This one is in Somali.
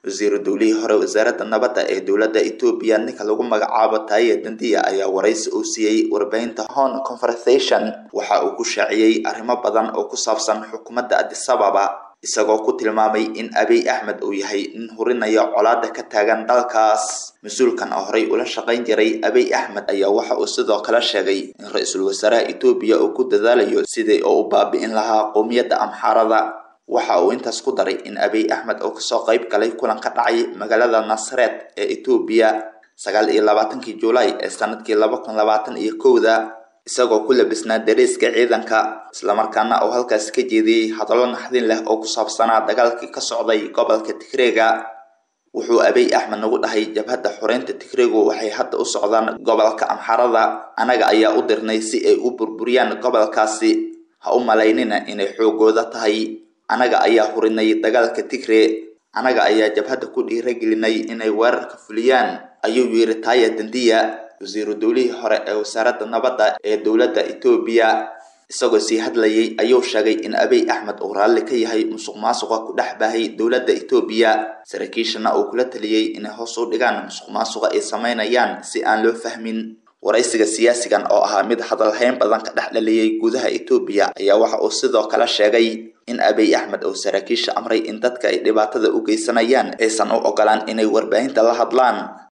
wasiiru dowlihii hore wasaaradda nabadda ee dowladda etoobiya ninka lagu magacaabo taaye dandiya ayaa waraysi uu siiyey warbaahinta hon conversation waxa uu ku shaaciyey arrimo badan oo ku saabsan xukuumadda adisababa isagoo ku tilmaamay in abiy axmed uu yahay nin hurinaya colaada ka taagan dalkaas mas-uulkan oo horey ula shaqayn jiray abiy axmed ayaa waxa uu sidoo kale sheegay in ra-iisul wasaaraha etoobiya uu ku dadaalayo sidii oo u baabi'in lahaa qowmiyadda amxaarada waxa uu intaas ku daray in abiy axmed uu kasoo qayb galay kulan ka dhacay magaalada nasareed ee etoobiya sagaal iyo labaatankii julaay ee sanadkii laba kun labaatan iyo kowda isagoo ku labisnaa dareeska ciidanka islamarkaana uu halkaasi ka jeediyey hadallo naxdin leh oo ku saabsanaa dagaalkii ka socday gobolka tigreega wuxuu abiy axmed nagu dhahay jabhadda xoreynta tigreegu waxay hadda u socdaan gobolka amxarada anaga ayaa u dirnay si ay u burburiyaan gobolkaasi ha u malaynina inay xoogooda tahay anaga ayaa hurinay dagaalka tigre anaga ayaa jabhadda ku dhiiragelinay inay weerarka fuliyaan ayuu yiri taaya dandiya wasiiru dowlihii hore ee wasaaradda nabadda ee dowladda etoobiya isagoo sii hadlayay ayuu sheegay in abiy axmed uu raalli ka yahay musuq maasuqa ku dhex baahay dowladda etoobiya saraakiishana uu kula taliyey inay hoos u dhigaan musuq maasuqa ay sameynayaan si aan loo fahmin waraysiga siyaasigan oo ahaa mid hadalhayn badan ka dhex dhaliyey gudaha etoobiya ayaa waxa uu sidoo kale sheegay in abiy axmed uu saraakiisha amray in dadka ay dhibaatada u geysanayaan aysan u ogolaan inay warbaahinta la hadlaan